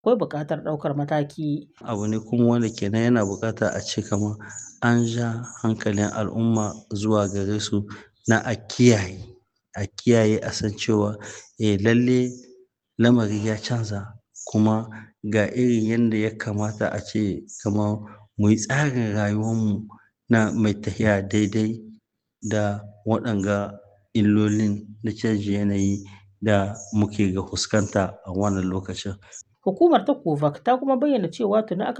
akwai buƙatar ɗaukar mataki. Abu ne kuma wanda kenan yana buƙata a ce kamar an ja hankalin al'umma zuwa gare su na a kiyaye, a kiyaye a san cewa eh lalle lamari ya canza kuma ga irin yanda ya kamata a ce kamar muyi tsarin rayuwan mu na mai tahiya daidai da waɗanga illolin na canjin yanayi da muke ga fuskanta a wannan lokacin. Hukumar ta COVAX ta kuma bayyana cewa tuni aka